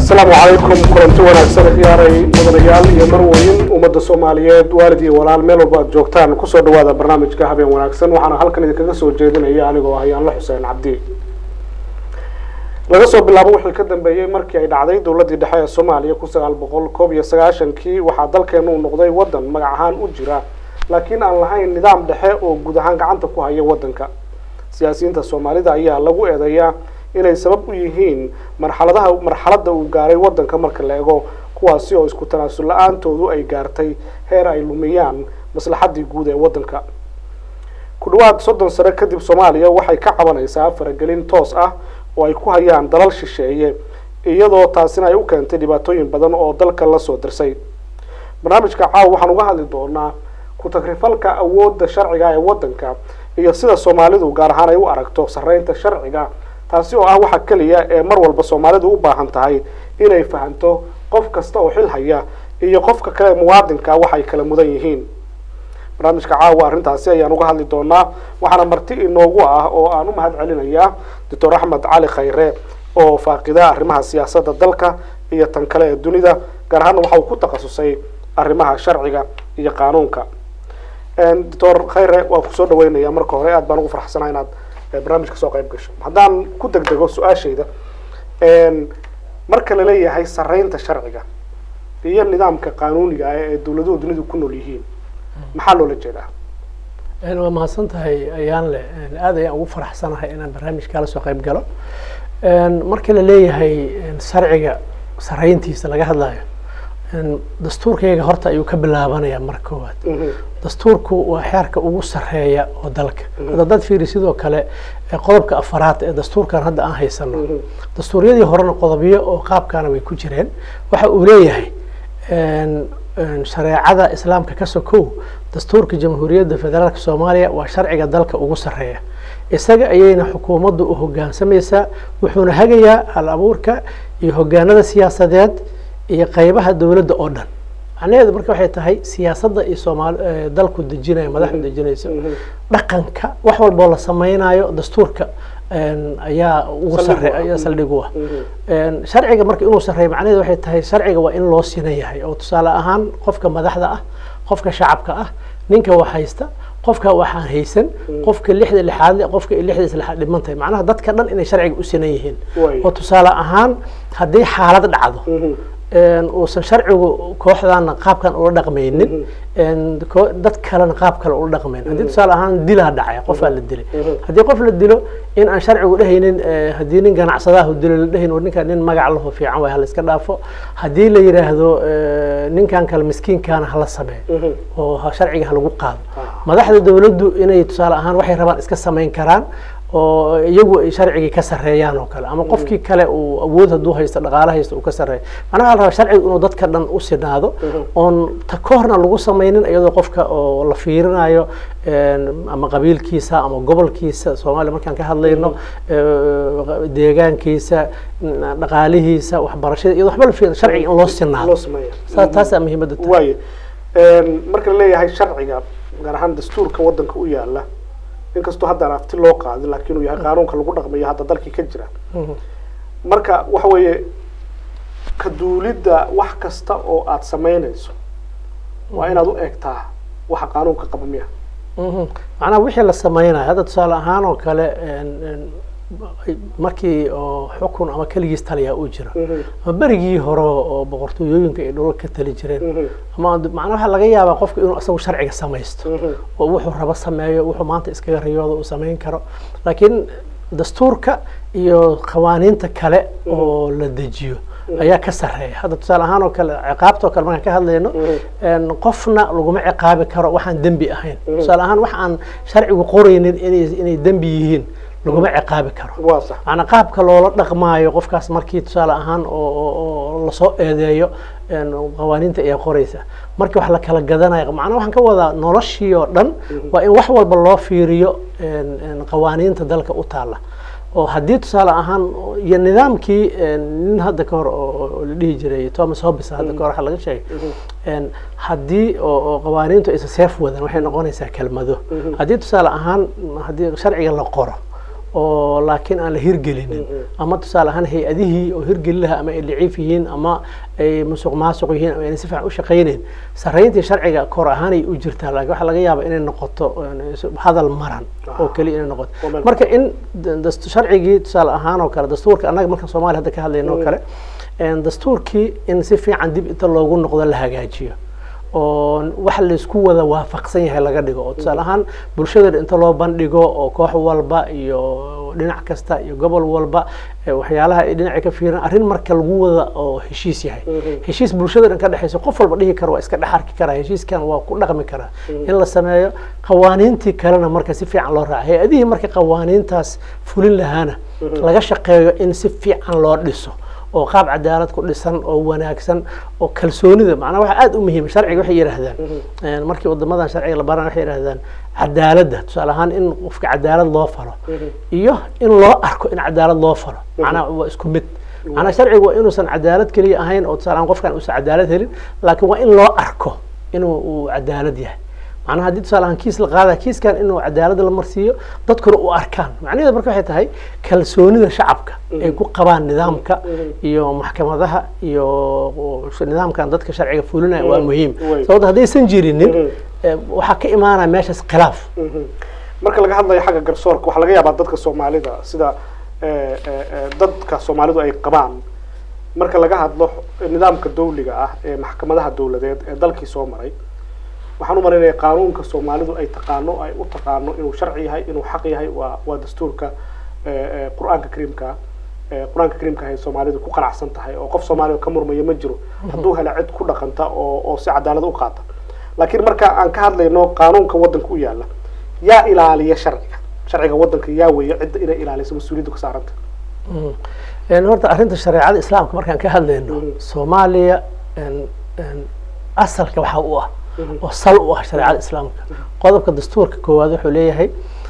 asalaamu calaykum kulanti wanaagsan khiyaaray mudanayaal iyo marweyn ummadda soomaaliyeed waalid iyo walaal meel walba aad joogtaan kusoo dhawaada barnaamijka habeen wanaagsan waxaana halkan idinkaga soo jeedinaya anigoo ah yaanla xuseen cabdi laga soo bilaabo wixii ka dambeeyey markii ay dhacday dowladdii dhexe ee soomaaliya kun sagaal boqol koob iyo sagaashankii waxaa dalkeenu uu noqday waddan magac ahaan u jira laakiin aan lahayn nidaam dhexe oo guud ahaan gacanta ku haya waddanka siyaasiyiinta soomaalida ayaa lagu eedeeyaa inay sabab u yihiin marxaladaha marxaladda uu gaaray waddanka marka la ego kuwaasi oo isku tanaasul la-aantoodu ay gaartay heer ay lumiyaan maslaxaddii guud ee waddanka ku dhawaad soddon sano kadib soomaaliya waxay ka cabanaysaa faragelin toos ah oo ay ku hayaan dalal shisheeye iyadoo taasina ay u keentay dhibaatooyin badan oo dalka lasoo dirsay barnaamijka caawa waxaan uga hadli doonaa ku-tagrifalka awoodda sharciga ee waddanka iyo sida soomaalidu gaar ahaan ay u aragto sarreynta sharciga taasi oo ah waxa keliya ee mar walba soomaalidu u baahan tahay inay fahanto qof kasta oo xil haya iyo qofka kale muwaadinka waxay kala mudan yihiin barnaamijka caawa arrintaasi ayaan uga hadli doonaa waxaana marti inoogu ah oo aan u mahad celinayaa doctor axmed cali khayre oo faaqida arrimaha siyaasadda dalka iyo tan kale ee dunida gaar ahaana waxa uu ku takhasusay arrimaha sharciga iyo qaanuunka doctor khayre waa kusoo dhaweynaya marka hore aad baan ugu farxsanaha inaad barnaamijka soo qayb gasho haddaan ku degdego su-aashayda marka laleeyahay sarreynta sharciga iyo nidaamka qaanuuniga ah ee dawladuhu dunidu ku nool yihiin maxaa loola jeedaa waa mahadsan tahay ayaan le aad ayaan ugu faraxsanahay inaan barnaamijkaa lasoo qayb galo marka la leeyahay sharciga sarreyntiisa laga hadlayo dastuurkayga horta ayuu ka bilaabanayaa marka koowaad dastuurku waa xeerka ugu sarreeya oo dalka hadda dad fiiri sidoo kale qodobka afaraad ee dastuurkan hadda aan haysano dastuuryadii horena qodobyo oo qaabkaana way ku jireen waxa uu leeyahay shareecada islaamka ka sokow dastuurka jamhuuriyadda federaalka soomaaliya waa sharciga dalka ugu sarreeya isaga ayayna xukuumaddu u hogaansamaysaa wuxuuna hagayaa hal abuurka iyo hogaanada siyaasadeed iyo qaybaha dowladda oo dhan macnaheedu marka waxay tahay siyaasadda iyo soomaali dalku dejinayo madaxdu dejinayso dhaqanka wax walboo la sameynayo dastuurka ayaa ugu sarre ayaa saldhig u ah sharciga marka inuu sarreeyo macnaheedu waxay tahay sharciga waa in loo sinan yahay oo tusaale ahaan qofka madaxda ah qofka shacabka ah ninka wax haysta qofka waxaan haysan qofka lixda lixaad le qofka lixdiis lixaad dhiman tahay macnaha dadka dhan inay sharciga u sinan yihiin oo tusaale ahaan haddii xaalad dhacdo uusan sharcigu kooxdaana qaabkan ula dhaqmaynin dad kalena qaab kale ula dhaqmayn haddii tusaale ahaan dilaa dhacay qofaa la dilay haddii qof la dilo in aan sharcigu dhehaynin haddii nin ganacsadahu dilo la dhehayn war ninkan nin magac laho fiican waay hala iska dhaafo haddii la yidhaahdo ninkan kale miskiinkaana hala sameeyo oo sharciga halagu qaado madaxda dawladdu inay tusaale ahaan waxay rabaan iska samayn karaan oo iyagu ay sharcigii ka sarreeyaan oo kale ama qofkii kale uu awood hadduu haysto dhaqaale haysto uu ka sarreeyo macnaha la rabaa sharcigu inuu dadka dhan u sinaado oon ta kahorna lagu samaynin iyadoo qofka oo la fiirinayo ama qabiilkiisa ama gobolkiisa soomaaliya markaan ka hadlayno deegaankiisa dhaqaalihiisa waxbarashada iyadoo waxba la fiirin sharciga in loo sinaado taasaa muhiimadda waayo marka la leeyahay sharciga gaar ahaan dastuurka waddanka u yaala inkastoo haddaan afti loo qaadin laakiin uu yahay qaanuunka lagu dhaqmayo hadda dalkii ka jira marka waxa weeye ka duulidda wax kasta oo aada samaynayso waa inaad u eegtaa waxa qaanuunka qaba miya macnaha wixii la sameynayo hadda tusaale ahaan oo kale markii oo xukun ama keligiis taliyaa uu jira ama berigii hore oo boqortooyooyinka ay dhulal ka tali jireen ama macnaa waxaa laga yaabaa qofka inuu isagu sharciga samaysto oo wuxuu rabo sameeyo wuxuu maanta iskaga riyooda uu samayn karo laakiin dastuurka iyo qawaaniinta kale oo la dejiyo ayaa ka sarreeya hadda tusaale ahaan oo kale ciqaabta oo kale markaan ka hadlayno qofna laguma ciqaabi karo waxaan dembi ahayn tusaale ahaan wax aan sharcigu qoraynin inay inay dembi yihiin laguma ciqaabi karo macnaa qaabka loola dhaqmaayo qofkaas markii tusaale ahaan oo lasoo eedeeyo qawaaniinta ayaa qoraysa markii wax la kala gadanayo macnaa waxaan ka wadaa noloshii oo dhan waa in wax walba loo fiiriyo qawaaniinta dalka u taalla oo haddii tusaale ahaan iyo nidaamkii nin hadda ka hor oo la dhihi jiray thomas hobbes hadda kahor waxa laga sheegay haddii oo qawaaniintu aysan seef wadan waxay noqonaysaa kelmado haddii tusaale ahaan haddii sharciga la qoro oo laakiin aan la hirgelinin ama tusaale ahaan hay-adihii oo hirgeli laha ama ay daciif yihiin ama ay musuq maasuq yihiin ama ayna si fiican u shaqayneyn sarreyntii sharciga kor ahaanay u jirtaa laakiin waxaa laga yaabaa inay noqoto hadal maran oo keliya inay noqoto marka in sharcigii tusaale ahaan oo kale dastuurka annaga marka soomaaliya hadda ka hadlayno oo kale dastuurkii in si fiican dib inta loogu noqdo la hagaajiyo oo wax laysku wada waafaqsan yahay laga dhigo oo tusaale ahaan bulshada inta loo bandhigo oo koox walba iyo dhinac kasta iyo gobol walba waxyaalaha ay dhinaca ka fiiran arrin marka lagu wada oo heshiis yahay heshiis bulshada dhan ka dhexeysa qof walba dhihi kara waa iska dhex arki karaa heshiiskan waa ku dhaqmi karaa in la sameeyo qawaaniintii kalena marka si fiican loo raaca hay-adihii marka qawaaniintaas fulin lahaana laga shaqeeyo in si fiican loo dhiso oo qaab cadaalad ku dhisan oo wanaagsan oo kalsoonida macnaha waxa aada u muhiima sharciga waxay yidhaahdaan markii wadamadan sharciga la baran waxay yidhahdaan cadaaladda tusaale ahaan in qofka cadaalad loo falo iyo in loo arko in cadaalad loo falo macnaha waa isku mid macnaha sharcigu waa inuusan cadaalad keliya ahayn oo tusaale ahaan qofkan uusan cadaalad helin laakiin waa in loo arko inuu uu cadaalad yahay macnaha haddii tusaale ahaan kiis la qaada kiiskan inuu cadaalada la marsiiyo dadkuna u arkaan macnaheedu marka waxay tahay kalsoonida shacabka ay ku qabaan nidaamka iyo maxkamadaha iyo nidaamkan dadka sharciga fulinaya waa muhiim sababto haddaysan jirinin waxaa ka imaanaya meeshaas khilaaf marka laga hadlayo xagga garsoorka waxaa laga yaabaa dadka soomaalida sida dadka soomaalidu ay qabaan marka laga hadlo nidaamka dawliga ah ee maxkamadaha dawladeed ee dalkii soo maray waxaan u malaynaya qaanuunka soomaalidu ay taqaano ay u taqaano inuu sharci yahay inuu xaq yahay waa waa dastuurka qur-aanka kariimka qur-aanka kariimka ay soomaalidu ku qanacsan tahay oo qof soomaaliya ka murmaya ma jiro hadduu hela cid ku dhaqanta oo oo si cadaalad u qaata laakiin marka aan ka hadlayno qaanuunka waddanka u yaala yaa ilaaliya sharciga sharciga waddanka yaa weeye cidda inay ilaaliso mas-uuliyaddu ka saaranta horta arrinta shareecada islaamka markaan ka hadlayno soomaaliya asalka waxaa u ah oo sal u ah shareecada islaamka qodobka dastuurka koowaad wuxuu leeyahay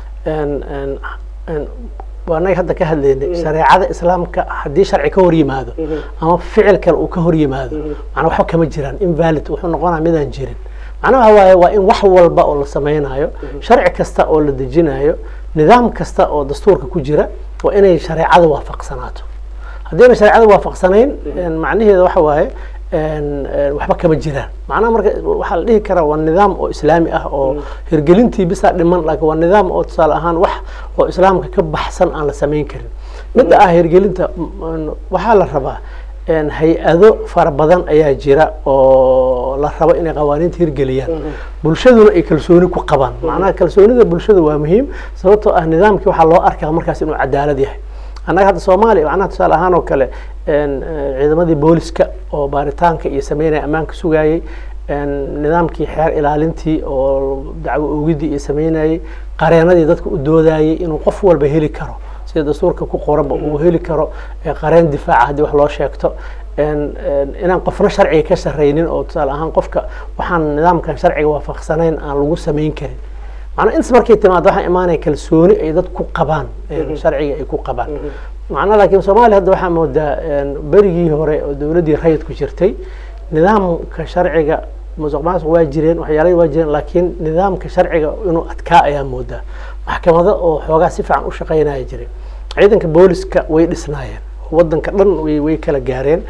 waanaga hadda ka hadlaynay shareecada islaamka haddii sharci ka hor yimaado ama ficil kale uu ka hor yimaado macnaa waxba kama jiraan invalid wuxuu noqonaya midaan jirin macnaha waxa waaye waa in wax walba oo la sameynayo sharci kasta oo la dejinayo nidaam kasta oo dastuurka ku jira waa inay shareecada waafaqsanaato haddayna shareecada waafaqsanayn macnaheeda waxa waaye waxba kama jiraan macnaha marka waxaa la dhihi karaa waa nidaam oo islaami ah oo hirgelintii bisaa dhiman laakiin waa nidaam oo tusaale ahaan wax oo islaamka ka baxsan aan la samayn karin midda ah hirgelinta waxaa la rabaa hay-ado fara badan ayaa jira oo la rabo inay qawaaniinta hirgeliyaan bulshaduna ay kalsooni ku qabaan macnaha kalsoonida bulshada waa muhiim sababtoo ah nidaamkii waxaa loo arkaa markaas inuu cadaalad yahay annaga hadda soomaaliya macnaha tusaale ahaan oo kale ciidamadii booliska oo baaritaanka iyo sameynaya ammaanka sugayey nidaamkii xeer ilaalintii oo dacwo oogidii iyo sameynayey qareenadii dadka u doodayey inuu qof walba heli karo sida dastuurka ku qoranba uu heli karo qareen difaaca haddii wax loo sheegto inaan qofna sharciga ka sarreynin oo tusaale ahaan qofka waxaan nidaamkan sharciga waafaqsanayn aan lagu samayn karin macnaa intas markay timaado waxaa imaanaya kalsooni ay dad ku qabaan sharciga ay ku qabaan macnaa laakiin soomaaliya hadda waxaa moodaa berigii hore oo dowladdii rayidku jirtay nidaamka sharciga musuq maasuq waa jireen waxyaalahii waa jireen laakiin nidaamka sharciga inuu adkaa ayaa moodaa maxkamado oo xoogaa si fiican u shaqeynaya jiray ciidanka booliska way dhisnaayeen waddanka dhan way way kala gaareen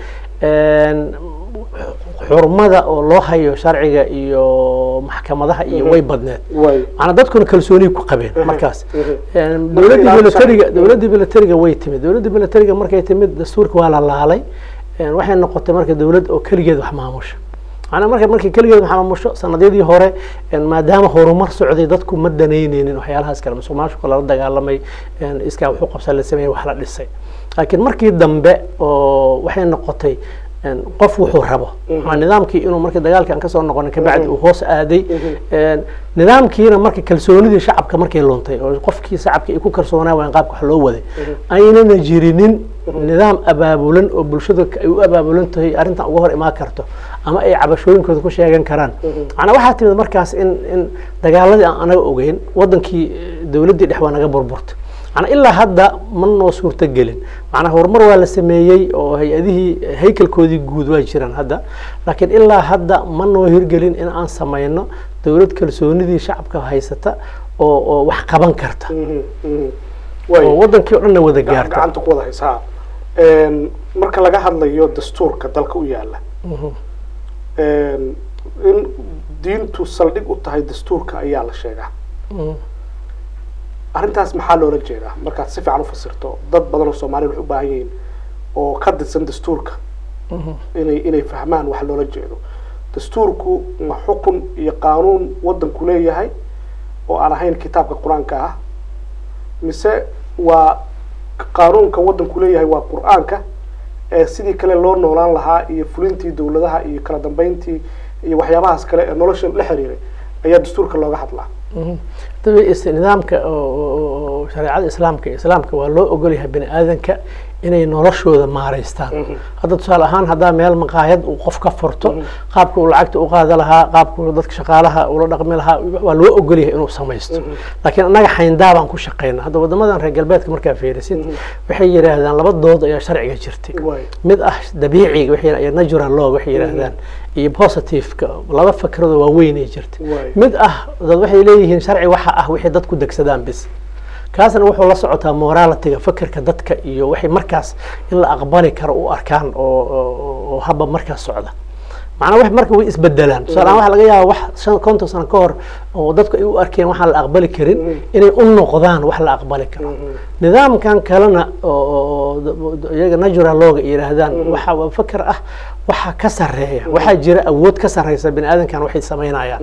xurmada oo loo hayo sharciga iyo maxkamadaha iyo way badneed maanaa dadkuna kalsooniyi ku qabeen markaas dowladdii militariga dowladdii militariga way timid dowladdii militariga markay timid dastuurka waa la laalay waxay noqotay marka dowlad oo keligeed wax maamusha macnaa marka markii keligeed wax maamusho sanadyadii hore maadaama horumar socday dadku ma danayneynin waxyaalahaas kale musuq maasuqa lala dagaalamay iskaa wuxuu qabsan la sameeyey wax la dhisay laakiin markii dambe oo waxay noqotay qof wuxuu rabo nidaamkii inuu markii dagaalkii aan kasoo noqonin kabacdi uu hoos aaday nidaamkiina marka kalsoonidii shacabka markay luntay oo qofkii shacabka ay ku kalsoonaa waan qaabka wax loo waday aynana jirinin nidaam abaabulan oo bulshada ay u abaabulan tahay arrintan uga hor imaan karto ama ay cabashooyinkooda ku sheegan karaan macnaa waxaa timid markaas in in dagaaladii aan anaga ogeyn waddankii dowladdii dhex waa naga burburtay manaa ilaa hadda ma noo suurto gelin macnaa horumar waa la sameeyey oo hay-adihii haykalkoodii guud waa jiraan hadda laakiin ilaa hadda ma noo hirgelin in aan samayno dowlad kalsoonidii shacabka haysata oo oo wax qaban karta Way. oo wadankii o dhanna wada gacan- gaarta gacanta ku wada haysaa marka laga hadlayo dastuurka dalka u yaala in diintu saldhig u tahay dastuurka ayaa la sheegaa Mhm. arrintaas maxaa loola jeedaa markaad si fiican u fasirto dad badan oo soomaaliya waxay u baahan yihiin oo ka didsan dastuurka Mhm. inay inay fahmaan wax loola jeedo dastuurku ma xukun iyo qaanuun wadanku leeyahay oo aan ahayn kitaabka qur-aanka ah mise waa qaanuunka wadanku leeyahay waa qur-aanka ee sidii kale loo noolaan lahaa iyo fulintii dowladaha iyo kala dambeyntii iyo waxyaabahaas kale ee nolosha la xiriiray ayaa dastuurka looga hadlaa Mhm. dabi is- nidaamka oo- oo oo shareecada islaamka islaamka waa loo ogolyahay bani aadanka inay noloshooda maaraystaan hadda tusaale ahaan haddaa meel maqaayad uu qof ka furto qaabka uu lacagta u qaada lahaa qaabka uu dadka shaqaalaha ula dhaqmi lahaa waa loo ogolyahay inuu samaysto laakiin annaga xayndaabaan ku shaqeyna hadda wadamadan reer galbeedka markaa fiirisid waxay yidhaahdaan laba dood ayaa sharciga jirtay Waay. mid ah dabiiciga waxay iyo natural law waxay yidhaahdaan iyo positiveka laba fakradoo waaweynay jirtay Waay. mid ah dad waxay leeyihiin sharci waxa ah wixii dadku degsadaan bis kaasna wuxuu la socotaa moralitiga fakerka dadka iyo waxay markaas in la aqbali karo u arkaan oo oo- oo haba markaas socda macnaa wax marka way isbedelaan tusaale ahaan waxaa laga yaabaa wax shan konton sano ka hor oo dadku ay u arkeen waxaan la aqbali karin inay u noqdaan wax la aqbali karo nidaamkan kalena oo- oo oo iyaga natural looga yidhaahdaan waxa waa faker ah waxa ka sareeya waxaa jira awood ka sareysa bani aadankan waxay samaynayaan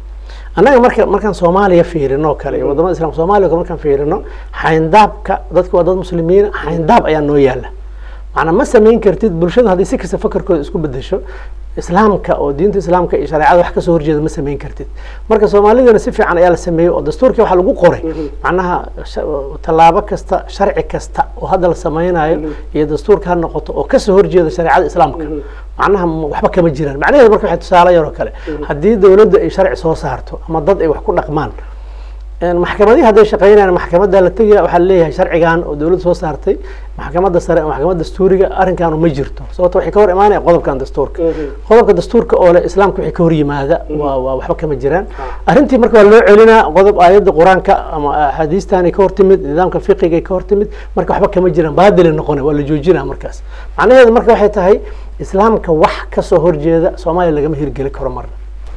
annaga marka markaan soomaaliya fiirino kale iyo wadamada islam soomaaliya kale markaan fiirino xayndaabka dadka waa dad muslimiin xayndaab ayaa noo yaala macnaa ma samayn kartid bulshada haddii si kasta fakarkooda isku bedesho islaamka oo diinta islaamka iyo shareecada wax kasoo horjeeda ma samayn kartid marka soomaalidana si fiican ayaa la sameeyey oo dastuurkii waxaa lagu qoray macnaha sha- tallaabo kasta sharci kasta oo hadda la sameynayo iyo dastuurka ha noqoto oo kasoo horjeeda shareecada islaamka macnaha m- waxba kama jiraan macnaheedu marka waxay tusaale yaroo kale haddii dowladda ay sharci soo saarto ama dad ay wax ku dhaqmaan een maxkamadihii hadday shaqeynayaan maxkamadda la tegaya waxaa leeyahay sharcigan oo dowladda soo saartay maxkamadda sare maxkamadda dastuuriga arrinkaanu ma jirto sababto waxay ka hor imaanaya qodobkan dastuurka qodobka dastuurka oo leh islaamka waxay ka hor yimaada waa waa waxba kama jiraan arrintii marka waa loo celinaa qodob aayadda qur-aanka ama axaadiistanay ka hor timid nidaamka fiqigay ka hor timid marka waxba kama jiraan baadilay noqonay waa la joojinaa markaas macnaheedu marka waxay tahay islaamka wax kasoo horjeeda soomaaliya lagama hirgeli karo marna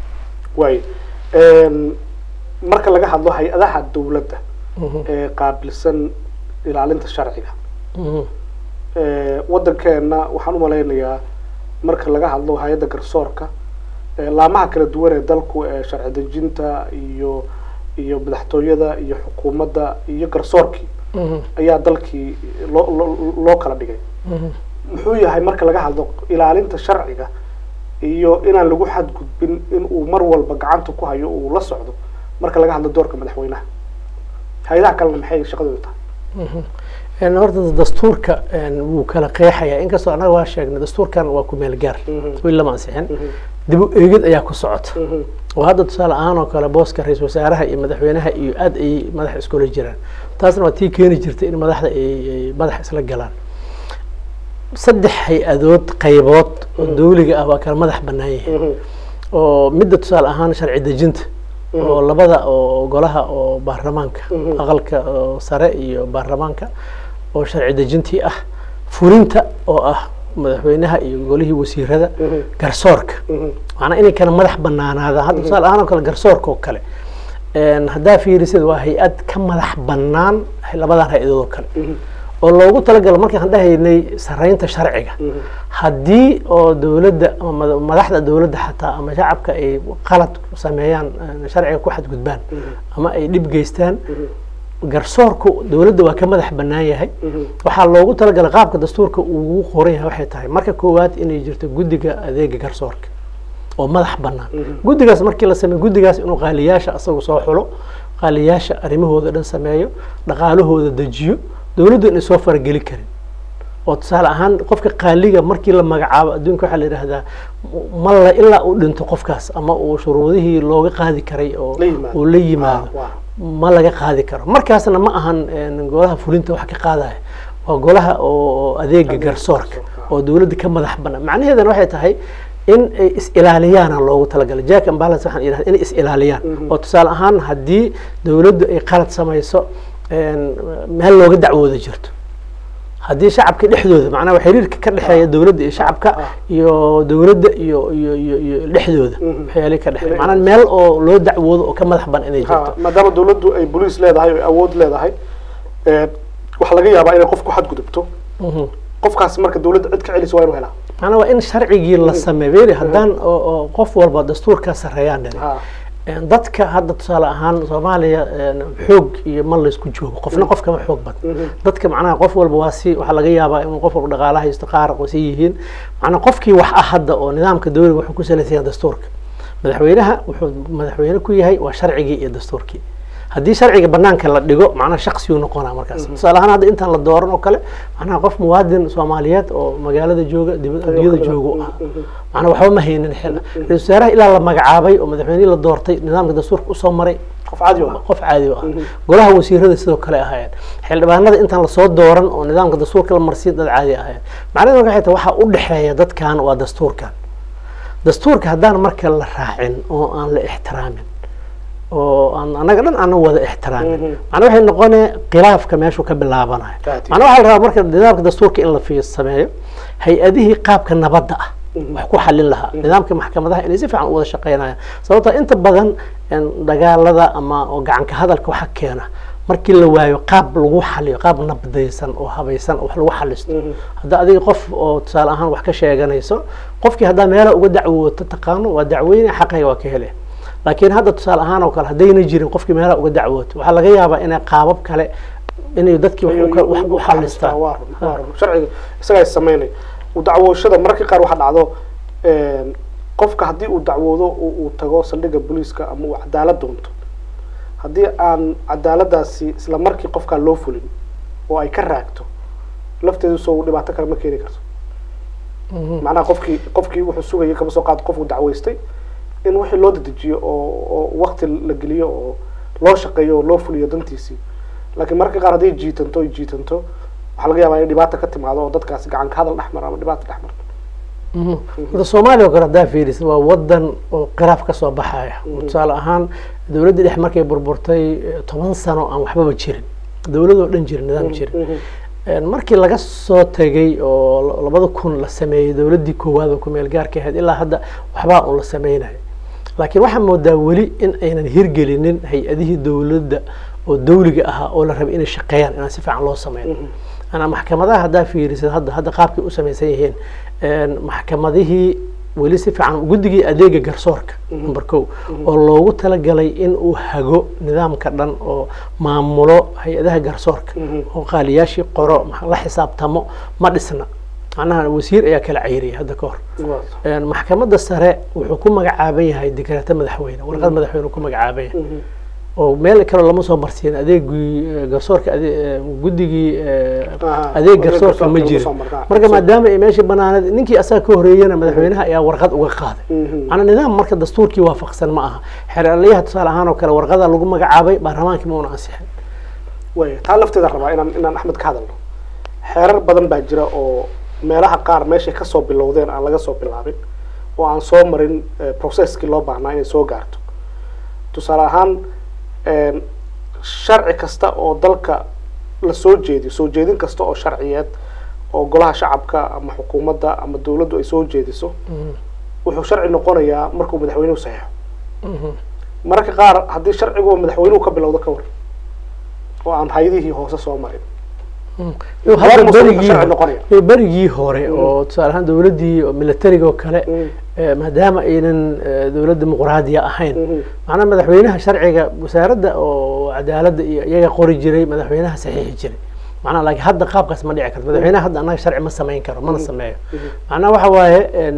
waay marka laga hadlo hay-adaha dowladda ee qaabilsan ilaalinta sharciga Mhm. Eh, waddankeena waxaan umalaynayaa marka laga hadlo hay-adda garsoorka eh, laamaha kala duwan ee dalku ee sharci dejinta iyo iyo madaxtooyada iyo xukuumadda iyo garsoorkii Mhm. ayaa dalkii loo loo- loo kala dhigay Mhm. muxuu yahay marka laga hadlo ilaalinta sharciga iyo inaan lagu xadgudbin in uu mar walba gacanta ku hayo uu la socdo marka laga hadlo doorka madaxweynaha hay-adaha kalena maxay shaqadooda tahay een horta dastuurka een wuu kala qeexayaa inkastoo annaga waa sheegnay dastuurkan waa ku meel gaar weli lama ansixin dib u eegid ayaa ku socota oo hadda tusaale ahaan oo kale booska ra-iisul wasaaraha iyo madaxweynaha iyo aad ay madax iskula jiraan taasna waa tii keeni jirtay in madaxda ay ay madax isla galaan saddex hay-adood qaybood oo dawliga ah waa kala madax bannaan yihiin oo midda tusaale ahaan sharci dejinta oo labada oo golaha oo baarlamaanka aqalka oo sare iyo baarlamaanka oo sharci dejintii ah fulinta oo ah madaxweynaha iyo golihii wasiirada garsoorka macnaa inay kala madax banaanaadaan hadda tusaale ahaan oo kale garsoorka oo kale een haddaa fiirisid waa hay-ad ka madax bannaan labadan hay-adood oo kale oo loogu talagalo markaan dhahaynay saraynta sharciga haddii oo dowladda ama mada- madaxda dowladda xataa ama shacabka ay qalad sameeyaan eh, sharciga ku xadgudbaan ama ay dhib geystaan garsoorku dowladda waa ka madax bannaan yahay waxaa loogu talagalay qaabka dastuurka uu ugu qoran yahay waxay tahay marka koowaad inay jirto guddiga adeega garsoorka oo madax bannaan guddigaas markii la sameeyo guddigaas inuu qaaliyaasha asagu soo xulo qaaliyaasha arrimahooda dhan sameeyo dhaqaalahooda dejiyo dowladdu inay soo farageli karin oo tusaale ahaan qofka qaaliga markii la magacaabo adduunka waxaa la yidhaahdaa ma la ilaa uu dhinto qofkaas ama uu shuruudihii looga qaadi karay oo La yimaado. uu la yimaado Ah, ma laga qaadi karo markaasna ma ahan een, golaha fulinta wax ka qaadaya waa golaha oo adeega garsoorka oo dowladda ka madax bannaan macnaheedana waxay tahay in ay is-ilaaliyaana loogu talagalay jack and balance waxaan yidhahda inay is-ilaaliyaan oo tusaale ahaan haddii dowladdu ay qalad samayso meel looga dacwooda jirto haddii shacabka dhexdooda macnaha xiriirka ka dhexeeya dowladda iyo shacabka iyo dowladda iyo iyo iyo iyo dhexdooda waxyaali ka dhexeeya macnaha meel oo loo dacwoodo oo ka madax ban inay jirto maadaama dowladdu ay boliis leedahay oo awood leedahay waxaa laga yaabaa inay qof ku xadgudubto qofkaasi marka dowladda cid ka celisa waa inuu helaa macnaha waa in sharcigii la sameeyo beri haddaan oo qof walba dastuurkaa sarreeyaan dhali dadka hadda tusaale ahaan soomaaliya xoog iyo ma laysku joogo qofna qof kama xoog badan dadka macnaha qof walba waa si waxaa laga yaabaa inuu qof walba dhaqaala haysto qaar si yihiin macnaha qofkii wax ah hadda oo nidaamka dowliga wuxuu ku salaysan yahay dastuurka madaxweynaha wuxuu madaxweyne ku yahay waa sharcigii iyo dastuurkii haddii sharciga banaanka la dhigo macnaha shaksiyuu noqonaa markaas tusaale ahaan hadda intaan la dooran oo kale macnaha qof muwaadin soomaaliyeed oo magaalada jooga adduunyada jooga u ah macnaha waxba ma haynin xil ra-isul wasaaraha ilaa la magacaabay oo madaxweynihii la doortay nidaamka dastuurka usoo maray qof caadi ah qof caadi u ah golaha wasiirada sidoo kale ahaayeen xildhibaanada intaan lasoo dooran oo nidaamka dastuurka la marsiin dad caadi ahaayeen macnaheedu marka waxay tahay waxaa u dhexeeya dadkan waa dastuurkan dastuurka haddaan marka la raacin oo aan la ixtiraamin oo aan anaga dhan ana wada ixtiraamin macnaa waxay noqonee khilaafka meeshuu ka bilaabanayo macnaa waxaa la rabaa marka nidaamka dastuurka in la fi sameeyo hay-adihii qaabka nabadda ah wax ku xalin lahaa nidaamka maxkamadaha inay si fiican u wada shaqeynayaan sababto inta badan dagaalada ama oo gacanka hadalka waxa keena markii la waayo qaab lagu xaliyo qaab nabdaysan oo habaysan oo wax lagu xalisto hadda adiga qof oo tusaale ahaan wax ka sheeganayso qofkii haddaa meelaha uga dacwooto taqaano waa dacweyne xaqayga waa ka hele laakiin hadda tusaale ahaan oo kale haddayna jirin qofkii meelaha uga dacwooto waxaa laga yaabaa inay qaabab kale inay dadkii wax u xalistaan sharciga isagaa sameynay dacwooshada mararka qaar waxaa dhacdo qofka haddii uu dacwoodo uu tago saldhigga booliiska ama uu cadaalad doonto haddii aan cadaaladaasi isla markii qofkaa loo fulin oo ay ka raagto lafteedu soo dhibaato kale ma keeni karto macnaha qofkii qofkii wuxuu sugayay kama soo qaado qofku dacweystay in wixii loo dedejiyo oo oo wakti la geliyo oo loo shaqeeyo oo loo fuliyo dantiisii laakiin mararka qaar hadday jiitanto ay jiitanto waxaa laga yaabaa inay dhibaata ka timaado oo dadkaasi gacanka hadal dhex mara ama dhibaata dhex marto hadda soomaaliya oo kale haddaa fiirisid waa wadan oo khilaaf kasoo baxaya tusaale ahaan dowladdii dhex markay burburtay toban sano aan waxbaba jirin dowladoo dhan jirin nidaam jirin markii laga soo tegay oo labada kun la sameeyey dowladdii koowaad oo kumeel gaarka ahayd ilaa hadda waxbaa un la sameynayo laakiin waxaa moodaa weli in aynan hirgelinin hay-adihii dowladda oo dawliga ahaa oo la rabay inay shaqeeyaan inaan si fiican loo sameyn anaa maxkamadaha haddaa fiirisid hadda hadda qaabkay u samaysan yihiin maxkamadihii weli si fiican guddigii adeega garsoorka number ko oo loogu talagalay in uu hago nidaamka dhan oo maamulo hay-adaha garsoorka oo qaaliyaashii qoro la xisaabtamo ma dhisna macnaha wasiir ayaa kala cayriyay hadda ka hor maxkamadda sare wuxuu ku magacaaban yahay dikraato madaxweyne warqad madaxweyne ku magacaaban yahay oo meel kaleo lama soo marsiin adeegii garsoorka guddigii adeeg garsoorka ma jirin marka maadaama ay meesha banaaneed ninkii asaga ka horeeyana madaxweynaha ayaa warqad uga qaaday macnaa nidaam marka dastuurkii waafaqsan ma aha xeeraliyaha tusaale ahaan oo kale warqada lagu magacaabay baarlamaankii ma una ansixin way taa lafteeda rabaa inaan inaan axmed ka hadalno xeerar badan baa jira oo meelaha qaar meeshay kasoo bilowdeen aan laga soo bilaabin oo aan soo marin processkii loo baahnaa inay soo gaarto tusaale ahaan sharci kasta oo dalka la soo jeediyo soo jeedin kasta oo sharciyeed oo golaha shacabka ama xukuumadda ama dawladdu ay soo jeediso wuxuu sharci noqonayaa markuu madaxweynuhu saxeixo mararka qaar haddii sharcigu madaxweynuhu ka bilowdo ka war oo aan hay-adihii hoose soo marin berigii hore oo tusaale ahaan dowladdii militariga oo kale maadaama aynan dowlad dimuqraadiya ahayn macnaha madaxweynaha sharciga wasaaradda oo cadaaladda iyo iyaga qori jiray madaxweynaha saxiixi jiray macnaha laakiin hadda qaabkaas ma dhici karto madaxweynaha hadda annaga sharci ma samayn karo mana sameeyo macnaha waxa waaye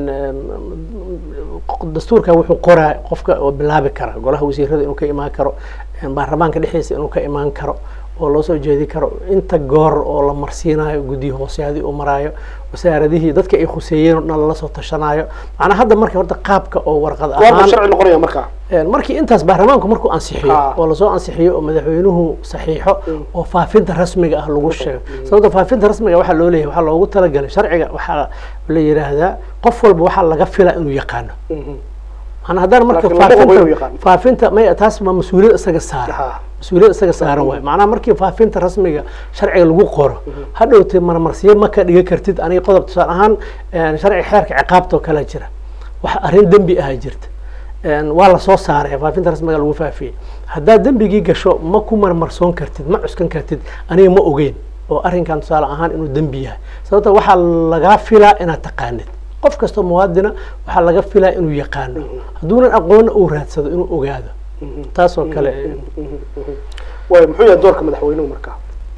dastuurka wuxuu qoraa qofka oo bilaabi kara golaha wasiirada inuu ka imaan karo baarlamaanka dhexdiisa inuu ka imaan karo oo loo soo jeedi karo inta goor oo la marsiinayo guddiyi hooseadii uu maraayo wasaaradihii dadka ay khuseeyeen oo dhan lala soo tashanayo macnaa hadda marka horta qaabka oo warqad ahaan sharci noqonaya markaa markii intaas baarlamaanku markuu ansixiyo oo lasoo ansixiyo oo madaxweynuhu saxiixo oo faafinta rasmiga ah lagu sheego sababta faafinta rasmiga waxaa loo leeyahay waxaa loogu talagalay sharciga waxaa la yidhaahdaa qof walba waxaa laga filaa inuu yaqaano maanaa haddana marka faafinta faafinta may taas ma mas-uuliyad isaga saara mas-uuliyad isaga saaran waay macnaha markii faafinta rasmiga sharciga lagu qoro hadhowtee marmarsiyo ma ka dhiga kartid aniga qodob tusaale ahaan sharciga xeerka ciqaabta oo kalea jira wax arrin dembi aha jirta waa lasoo saaray faafinta rasmiga lagu faafiyey haddaad dembigii gasho ma ku marmarsoon kartid ma cuskan kartid aniga ma ogeyn oo arrinkan tusaale ahaan inuu dembi yahay sababta waxaa lagaa filaa inaad taqaanid qof kastoo muwaadina waxaa laga filaa inuu yaqaano hadduunan aqoonna uu raadsado inuu ogaado taas oo kale way muxuu yahay doorka madaxweynuhu markaa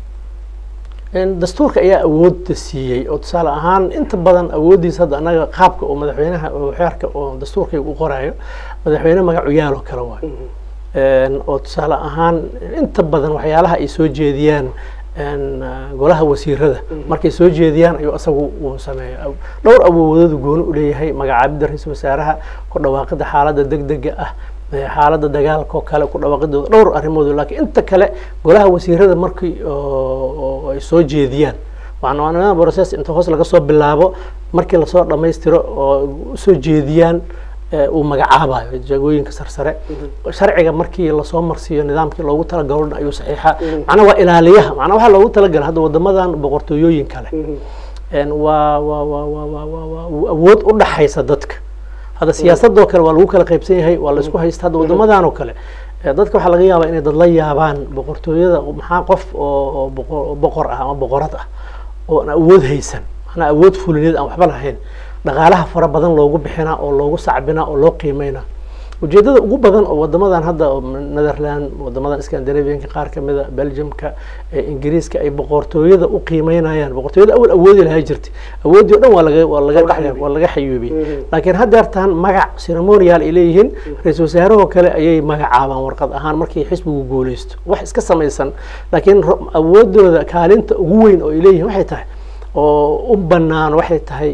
dastuurka ayaa awoodda siiyey oo tusaale ahaan inta badan awooddiisa hadda annaga qaabka oo madaxweynaha oo xeerka oo dastuurkayga u qoraayo madaxweyne magacu yaaloo kale waayo oo tusaale ahaan inta badan waxyaalaha ay soo jeediyaan golaha wasiirada markay soo jeediyaan ayuu asagu uu sameeya dhowr awoodoodu gooni u leeyahay magacaabidda ra-iisul wasaaraha ku dhawaaqidda xaaladda deg dega ah xaaladda dagaalka oo kale ku dhawaaqidooda dhowr arrimoodu laakiin inta kale golaha wasiirada markii ay soo jeediyaan waana process inta hoos laga soo bilaabo markii lasoo dhammaystiro oo usoo jeediyaan uu magacaabayo jagooyinka sarsare sharciga markii lasoo marsiiyo nidaamkii loogu talagalo ayuu saxiixa macnaa waa ilaaliyaha macnaa waxaa loogu talagala hadda wadamadan boqortooyooyin kale waa waa waa waa waa waa waa awood u dhaxaysa dadka hadda siyaasadoo kale waa lagu kala qaybsan yahay waa laisku haysta hadda wadamadan oo kale dadka waxaa laga yaabaa inay dad la yaabaan boqortooyada maxaa qof oo boqor ah ama boqorad ah oo aan awood haysan macnaa awood fulineed aan waxba lahayn dhaqaalaha fara badan loogu bixinaa oo loogu sacbinaa oo loo qiimeynaa ujeedada ugu badan oo wadamadan hadda netherland wadamadan scandinavianka qaar kamida belgiumka ingiriiska ay boqortooyada u qiimeynayaan boqortooyada awal awoodi lahaa jirtay awoodii o dhan waa laga waa laga waa laga xayuubiyey laakiin haddeertaan magac ceremonial ay leeyihiin ra-isul wasaarahoo kale ayay magacaabaan warqad ahaan markii xisbigu guuleysto wax iska samaysan laakiin awoodooda kaalinta ugu weyn oo ay leeyihiin waxay tahay oo u banaan waxay tahay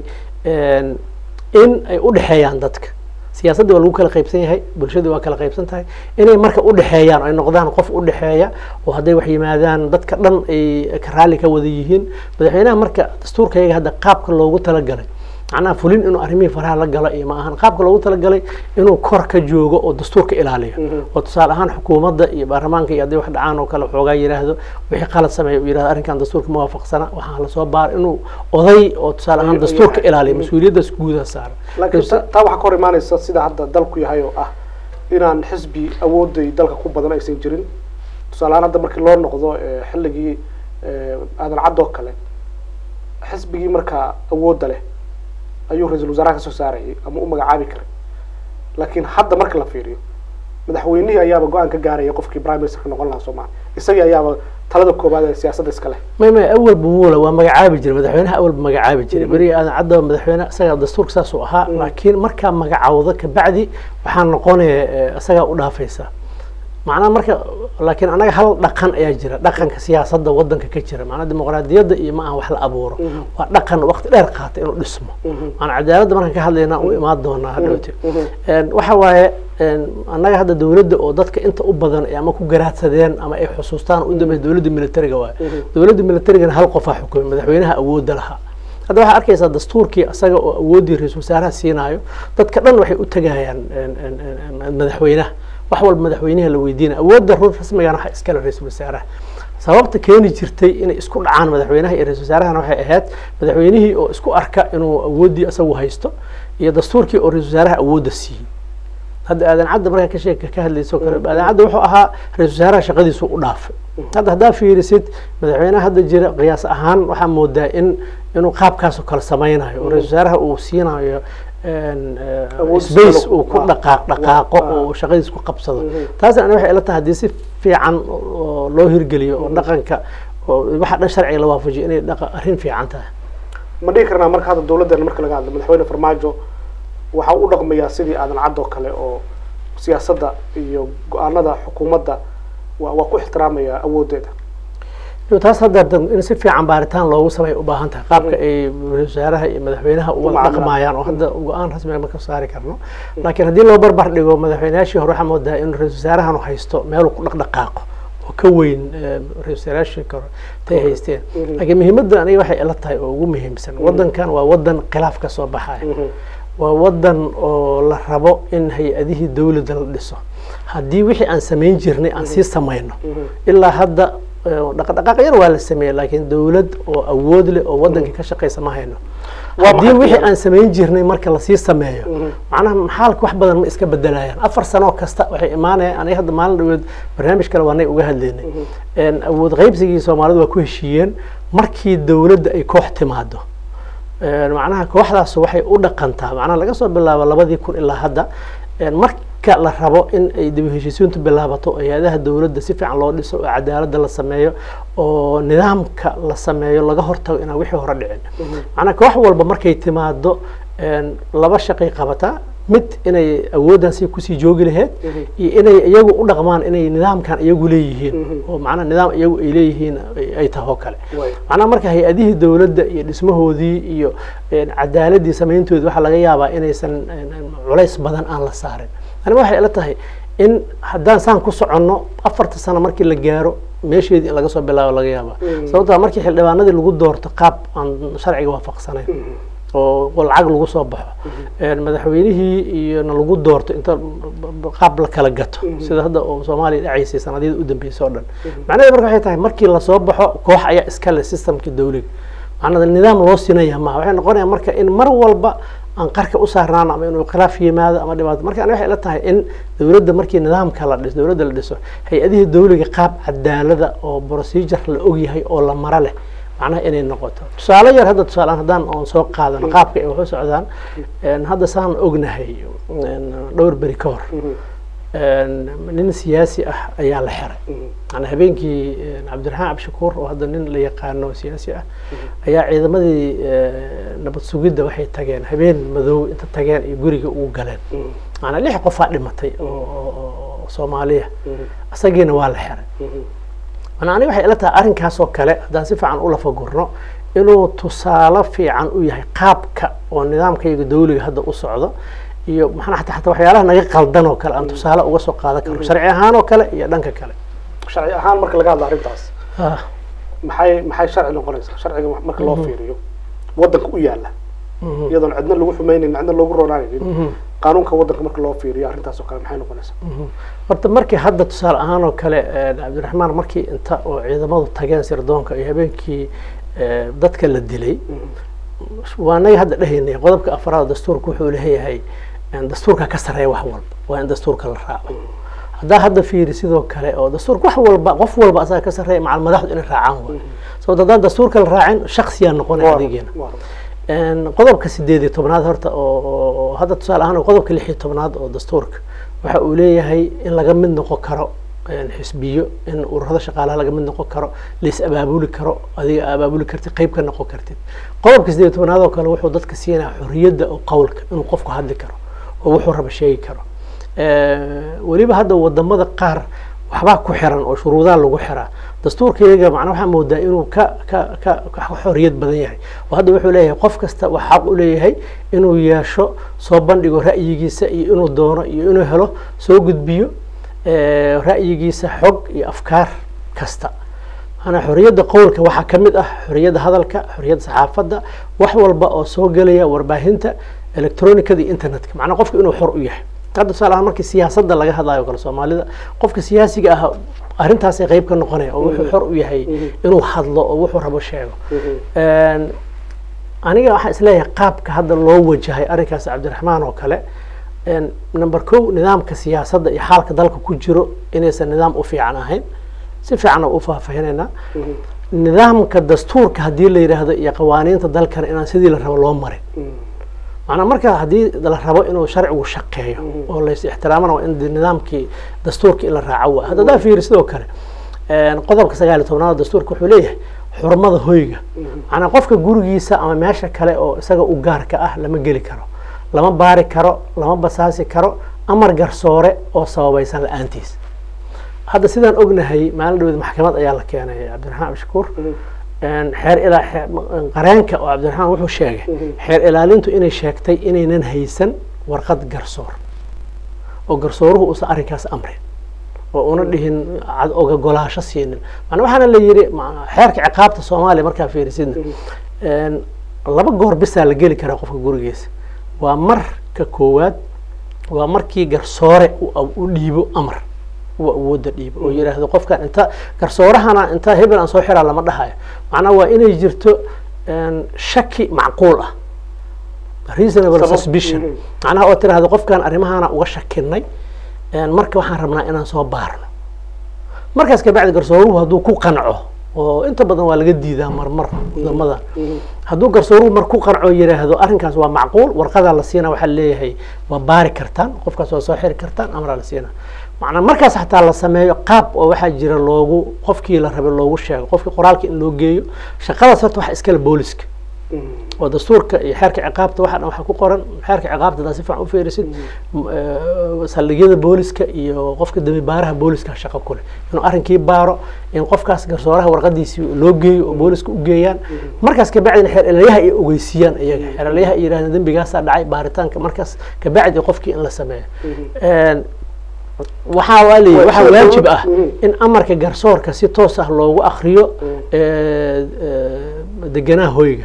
in ay u dhexeeyaan dadka siyaasaddii waa lagu kala qaybsan yahay bulshadii waa kala qaybsan tahay inay marka u dhexeeyaan ay noqdaan qof u dhexeeya oo hadday wax yimaadaan dadka dhan ay raalli ka wada yihiin madaxweynaha marka dastuurkayaga hadda qaabka loogu talagalay macnaha fulin inuu arrimihii faraha la galo iyo ma ahan qaabka loogu talagalay inuu kor ka joogo oo dastuurka ilaaliyo oo tusaale ahaan xukuumadda iyo baarlamaanka iyo hadday wax dhacaan oo kale xoogaa yidhaahdo wixii qalad sameeya uu yidhahdo arrinkan dastuurka ma waafaqsana waxaa lasoo baar inuu oday oo tusaale ahaan dastuurka ilaaliyo mas-uuliyaddaas guuda saaran laakiin taa waxaa ka hor imaanaysa sida hadda dalku yahay oo ah inaan xisbi awooday dalka ku badan aysan jirin tusaale ahaan hadda markii loo noqdo xilligii aadan caddoo kale xisbigii markaa awoodda leh ayuu ra-iisul wasaaraha kasoo saarayay ama u magacaabi karay laakiin hadda marka la fiiriyo madaxweynihii ayaaba go-aan ka gaaraya qofkii prime ministerka noqon lahaa soomaaliya isagii ayaaba talada koobaad ee siyaasadda iska leh may may awalba muula waa magacaabi jiray madaxweynaha awalba magacaabi jiray berigi aadan caddaba madaxweyne isaga dastuurka saas uu ahaa laakiin markaa magacawdo kabacdi waxaa noqonaya isagaa u dhaafaysa macnaha marka laakiin anaga hal dhaqan ayaa jira dhaqanka siyaasadda wadanka ka jira macnaa dimuqraadiyadda iyo ma aha wax la abuuro waa dhaqan waqti dheer qaata inuu dhismo maanaa cadaaladda markaan ka hadlayna u imaan doonaa hadhowte waxa waaye annaga hadda dowladda oo dadka inta u badan ama ku garaadsadeen ama ay xusuustaan u dambeys dowladda militariga waaye dowladda militarigana hal qofaa xukumay madaxweynaha awoodda lahaa hadda waxaa arkaysaa dastuurkii isaga oo awooddii ra-iisul wasaaraha siinaayo dadka dhan waxay u tegayaan madaxweynaha wax walba madaxweynaha la weydiinaya awoodda run rasmigana waxa iskale ra-iisul wasaaraha sababta keeni jirtay inay isku dhacaan madaxweynaha iyo ra-isul wasaarahana waxay ahayd madaxweynihii oo isku arka inuu awooddii isagu haysto iyo dastuurkii oo ra-isul wasaaraha awoodda siiyey hadda aadan cadda markaa ka sheeka ka hadlayso kale aadan cadda wuxuu ahaa ra-isul wasaaraha shaqadiisu u dhaafay hadda haddaa fiirisid madaxweynaha hadda jira qiyaas ahaan waxaa moodaa in inuu qaabkaasoo kale samaynayo oo ra-isul wasaaraha uu siinayo space uu ku dhaqaaq dhaqaaqo oo shaqadiis ku qabsado taasna ani waxay ila tahay haddii si fiican oo loo hirgeliyo oo dhaqanka oo waxa dhan sharciga la waafajiyo inay dhaqa arrin fiican tahay ma dhihi karnaa marka hadda dowladdeena marka laga hadlo madaxweyne farmaajo waxa u dhaqmayaa sidii aadan cadd oo kale oo siyaasadda iyo go-aanada xukuumadda waa waa ku ixtiraamaya awooddeeda taas hadda in si fiican baaritaan loogu samay u baahan tahay qaabka ay ra-isul wasaaraha iyo madaxweynaha uga dhaqmayaan oo hadda go-aan rasmiga ma ka saari karno laakiin haddii loo barbar dhigo madaxweynayaashii hore waxaa moodaa in ra-isul wasaarahanu haysto meeluu ku dhaqdhaqaaqo oo ka weyn ra-isul wasaarayaashii kore tay haysteen laakiin muhiimadda aniga waxay ila tahay oo ugu muhiimsan wadankan waa wadan khilaaf ka soo baxaya waa wadan oo la rabo in hay-adihii dawladda la dhiso haddii wixii aan samayn jirnay aan sii samayno ilaa hadda dhaqdhaqaaq yar waa la sameeyey laakiin dowlad oo awood leh oo waddanka ka shaqaysa ma hayno haddii wixii aan samayn jirnay marka lasii sameeyo macnaha maxaalka wax badan ma iska bedelayaan afar sanoo kasta waxay imaanayaan aniga hadda maalin dhaweed barnaamij kale waanay uga hadlaynay awood qaybsigii soomaalidu waa ku heshiiyeen markii dowladda ay koox timaado macnaha kooxdaas waxay u dhaqantaa macnaha laga soo bilaabo labadii kun ilaa hadda marka la rabo in ay dib heshiisiintu bilaabato hay-adaha dowladda si fiican loo dhiso oo cadaaladda la sameeyo oo nidaamka la sameeyo laga hortago inaan wixii hore dhicin macnaha koox walba markay timaado laba shaqay qabataa mid inay awooddan si kusii joogi lahayd iyo inay iyagu u dhaqmaan inay nidaamkan iyagu leeyihiin oo macnaha nidaam iyagu ay leeyihiin ay tahay oo kale macnaha marka hay-adihii dowladda iyo dhismahoodii iyo cadaaladii samayntoodi waxaa laga yaabaa inaysan culays badan aan la saarin aniga waxay ila tahay in haddaan saan ku soconno afarta sano markii la gaaro meesheedii in laga soo bilaabo laga yaabaa sababtaa markii xildhibaanadii lagu doorto qaab aan sharciga waafaqsanayn oo lacag lagu soo baxo madaxweynihii iyona lagu doorto inta qaab la kala gato sida hadda oo soomaaliya dhacaysay sanadyada u dambeysay oo dhan macnaheed marka waxay tahay markii lasoo baxo koox ayaa iskale systemka dawliga macnaa nidaam loo sinaya maha waxay noqonaya marka in mar walba aan qarka u saarnaan ama inuu khilaaf yimaado ama dhibaato marka ani waxay ila tahay in dowladda markii nidaamka la dhiso dowladda la dhiso hay-adihii dawliga qaab cadaalada oo procedure la ogyahay oo la maro leh macnaha inay noqoto tusaale yar hadda tusaaleaan haddaan oon soo qaadano qaabka ay waxu socdaan hadda saan ognahay dhowr beri ka hor nin siyaasi ah ayaa la xiray maanaa habeenkii cabdiraxmaan cabdishakuur oo hadda nin la yaqaano siyaasi ah ayaa ciidamadii nabad sugidda waxay tageen habeen madow inta tageen iyo guriga ugu galeen maanaa lix qofaa dhimatay oo soomaaliya isagiina waa la xiray manaa aniga waxay ila tahay arrinkaas oo kale haddaan si fiican u lafagurno inuu tusaale fiican u yahay qaabka oo nidaamkayga dawliga hadda u socdo iyo maxaa xataa xataa waxyaalaha naga qaldan oo kale aan tusaale uga soo qaadan karo sharci ahaan oo kale iyo dhanka kale sharci ahaan marka laga hadla arrintaas maxay maxay sharci noqonaysaa sharciga marka loo fiiriyo waddanka u yaala iyadoon cidna lagu xumaynayn cidna loogu roonaanin qaanuunka waddanka marka loo fiiriyo arrintaas oo kale maxay noqonaysaa horta markii hadda tusaale ahaan oo kale cabdiraxmaan markii inta oo ciidamadu tageen sirdoonka iyo habeenkii dadka la dilay waa naga hadda dhehaynay qodobka afraad dastuurka wuxuu leeyahay dastuurka ka sareeya wax walba waa in dastuurka la raaco haddaa hadda fiiri sidoo kale oo dastuurka wax walba qof walba asaga ka sareeya macal madaxdu inay raacaan waay sababto haddaan dastuurka la raacin shaksiyaa noqonay adigeena qodobka sideed iyo tobnaad horta oo hadda tusaale ahaan qodobka lix iyo tobnaad oo dastuurka waxa uu leeyahay in laga mid noqon karo xisbiyo in ururada shaqaalaha laga mid noqon karo lais abaabuli karo adiga abaabuli kartid qayb ka noqon kartid qodobka sideed iyo tobnaad oo kale wuxuu dadka siinaya xorriyadda oo qowlka inuu qofku hadli karo oo wuxuu raba sheegi karo weliba hadda wadamada qaar waxbaa ku xiran oo shuruudaha lagu xiraa dastuurka iyaga macnaa waxaa moodaa inuu ka ka ka ka xorriyad badan yahay oo hadda wuxuu leeyahay qof kasta wax xaq u leeyahay inuu yeesho soo bandhigo ra'yigiisa iyo inuu doono iyo inuu helo soo gudbiyo ra'yigiisa xog iyo afkaar kasta maanaa xorriyadda qowlka waxaa ka mid ah xorriyadda hadalka xorriyadda saxaafadda wax walba oo soo gelaya warbaahinta electronicada iyo internetka macnaa qofka inuu xor u yahay hadda tusaale ahaan markii siyaasadda laga hadlayo kale soomaalida qofka siyaasiga ah arrintaasay qayb ka noqonaya oo wuxuu xor u yahay inuu hadlo oo wuxuu rabo sheego aniga waxaan isleeyahay qaabka hadda loo wajahay arrinkaas cabdiraxmaan oo kale number ko nidaamka siyaasadda iyo xaalka dalka ku jiro inaysan nidaam u fiican ahayn si fiican u faahfaahinayna nidaamka dastuurka haddii la yidhaahdo iyo qawaaniinta dalkana inaan sidii la rabo loo marin macnaa marka haddii la rabo inuu sharcigu shaqeeyo oo lays ixtiraamana waa in nidaamkii dastuurka in la raaco waa hadda hadaa fiiri sidoo kale qodobka sagaal iyo tobnaad dastuurka wuxuu leeyahay xurmada hoyga macnaa qofka gurigiisa ama meesha kale oo isaga u gaarka ah lama geli karo lama baari karo lama basaasi karo amar garsoore oo sababaysan la-aantiis hadda sidaan ognahay maalin dhaweed maxkamad ayaa la keenay cabdiraxmaan abshakuur xeer ilaa qareenka oo cabdiraxmaan wuxuu sheegay xeer ilaalintu inay sheegtay inaynan haysan warqad garsoor oo garsooruhu uusan arrinkaas amrin oo una dhihin ogogolaasho siinin maana waxaana la yidhi xeerka ciqaabta soomaaliya markaa fiirisidna laba goor bisaa la geli karaa qofka gurigiisa waa marka koowaad waa markii garsoore u dhiibo amar uu awoodda dhiibo oo yidhaahdo qofkan inta garsoorahana inta hebel aan soo xiraa lama dhahayo macnaha waa inay jirto shaki macquul ah reasonable suspicion macnaha oo tiraahdo qofkan arrimahana uga shakinay marka waxaan rabnaa inaan soo baarno markaas kabacdi garsooruhu hadduu ku qanco oo inta badan waa laga diidaa marmar wadamada hadduu garsooruhu mar ku qanco yidhaahdo arrinkaas waa macquul warqadaa la siina waxaa leeyahay waa baari kartaan qofkaas waa soo xiri kartaan amraa la siina macnaa markaas xataa la sameeyo qaab oo waxaa jira loogu qofkii la rabay loogu sheego qofkii qoraalka in loo geeyo shaqadaas horta waxa iskale booliska oo dastuurka iyo xeerka ciqaabta waxa dhan waxaa ku qoran xeerka ciqaabta hadaa si fiican u fiirisid saldhigyada booliska iyo qofka dambi baaraha booliska shaqo ku leh inuu arrinkii baaro in qofkaas garsooraha warqadiisii loo geeyo oo booliska u geeyaan markaas kabacdina xeer elyaha ay ogeysiiyaan iyaga xeer elyaha ay yidhahdeen dembigaasaa dhacay baaritaanka markaas kabacdi qofkii in la sameeyo waxaa waa leeyahy waxaa waajib ah in amarka garsoorka si toos ah loogu akriyo deganaa hoyga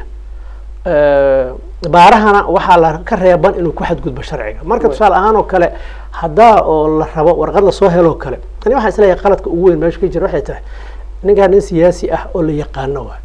baarahana waxaa la ka reeban inuu ku xadgudbo sharciga marka tusaale ahaan oo kale haddaa oo la rabo warqad lasoo heloo kale ani waxaan isleeyahay qaladka ugu weyn meesha ka jira waxay tahay ninkaan nin siyaasi ah oo la yaqaano waa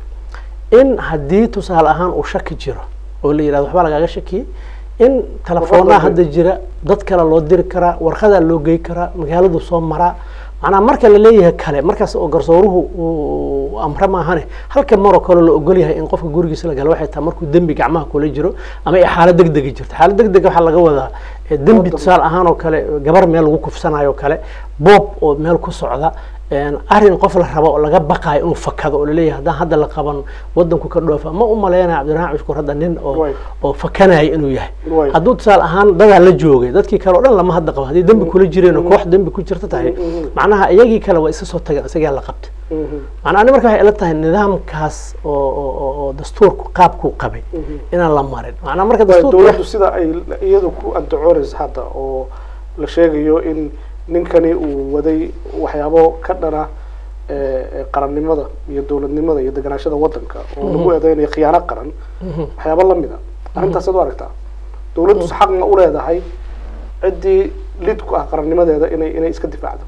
in haddii tusaale ahaan uu shaki jiro oo la yidhahdo waxbaa lagaaga shakiyey in telefoonaa hadda jira dad kale loo diri karaa warqadaa loo gey karaa magaaladu soo maraa macnaa marka la leeyahay kale markaas oo garsooruhu uu amre maahane halka maroo kale la ogol yahay in qofka gurigiisa la galo waxay tahay markuu dembi gacmaha kula jiro ama ay xaalad deg degi jirto xaalad deg deg waxaa laga wadaa dembi tusaale ahaan oo kale gabar meel lagu kufsanayo oo kale boob oo meel ku socda arrin qof la rabo oo laga baqaayo inuu fakado oo laleeyahay haddaan hadda la qaban wadanku ka dhoofa ma u malaynaya cabdiraxmaan cushkur hadda nin oo oo fakanaya inuu yahay hadduu tusaale ahaan dadaa la joogay dadkii kale o dhan lama hadda qabo haddii dembi kula jireen oo koox dembi ku jirta tahay macnaha iyagii kale waa iska soo tageen isagaa la qabta macnaa ani marka waxay ila tahay nidaamkaas oo oo dastuurku qaabkuu qabay inaan la marin macnaa marka dowladdu sida ay iyadu ku andacoonaysa hadda oo la sheegayo in ninkani uu waday waxyaabo ka dhana qarannimada iyo dowladnimada iyo deganaashada wadanka oo lagu eedeynayo khiyaano qaran waxyaabo lamid a arrintaas ad u aragtaa dowladdu xaq ma u leedahay ciddii lid ku ah qarannimadeeda inay inay iska difaacdo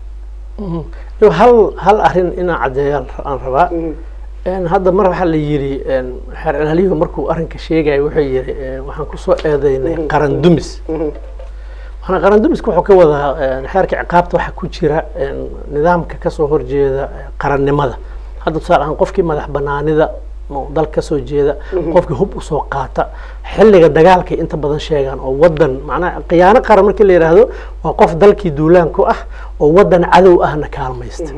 hal hal arrin inaan caddeeya aan rabaa hadda mar waxaa la yidhi xeer ilaaliyu markuu arrinka sheegaya wuxuu yidhi waxaan kusoo eedeynay qaran dumis waxaana qaran dumiska wuxuu ka wadaa xeerka ciqaabta waxaa ku jira nidaamka kasoo horjeeda qarannimada hadda tusaale ahaan qofkii madax banaanida dal kasoo jeeda qofkii hub usoo qaata xilliga dagaalkay inta badan sheegaan oo wadan macnaha khiyaano qaran markii la yidhaahdo waa qof dalkii duulaan ku ah oo wadan cadow ahna kaalmaysta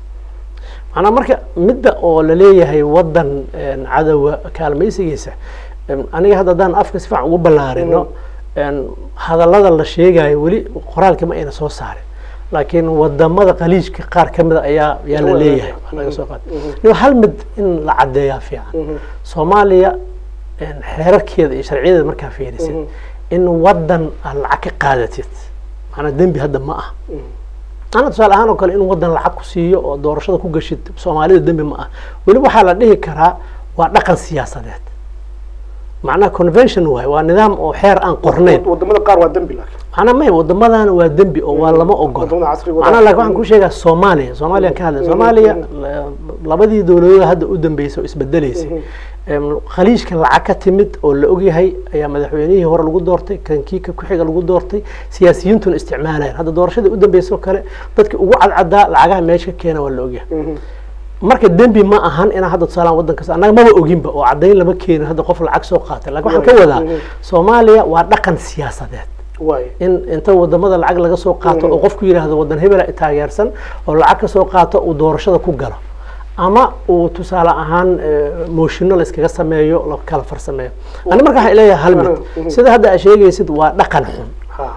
macnaa marka midda oo laleeyahay wadan cadowa kaalmaysigiisa aniga hadda haddaan afka si fiican ugu ballaarino hadallada la sheegayo weli qoraalka ma ayna soo saarin laakiin wadamada qaliijka qaar ka mida ayaa yaa la leeyahay laga soo qaada hal mid in la caddeeyaa fiican soomaaliya xeerarkeeda iyo sharciyadeeda markaa fiirisid in wadan aad lacag ka qaadatid maanaa dembi hadda ma ah ana tusaale ahaan oo kale in wadan lacag ku siiyo oo doorashada ku gashid soomaalida dembi ma ah weliba waxaa la dhihi karaa waa dhaqan siyaasadeed macnaha convention waay waa nidaam oo xeer aan qornayn wadamada qaar waa dembi laakiin macnaa may wadamadan waa dembi oo waa lama ogolo macnaha laakiin waxaan ku sheegaa soomaaliya soomaaliya ka hadlay soomaaliya labadii dowladood hadda u dambeysay oo isbedelaysay khaliijka lacag ka timid oo la ogyahay ayaa madaxweynihii hore lagu doortay kankiika ku-xiga lagu doortay siyaasiyiintuna isticmaalayaan hadda doorashadii u dambeysay oo kale dadkii ugu cadcadaa lacagaha meesha ka keena waa la ogyahay marka dembi ma ahan inaa hadda tusaalaan wadankaas annaga maba oginba oo caddayn lama keenin hadda qof lacag soo qaatay lakin waxaan ka wadaa soomaaliya waa dhaqan siyaasadeed in inta wadamada lacag laga soo qaato oo qofku yidhaahdo wadan hebela taageersan oo lacag ka soo qaato uu doorashada ku galo ama uu tusaale ahaan mooshino la iskaga sameeyo la kala farsameeyo ani marka waxaan leeyahay hal mid sida hadda aa sheegaysid waa dhaqan xun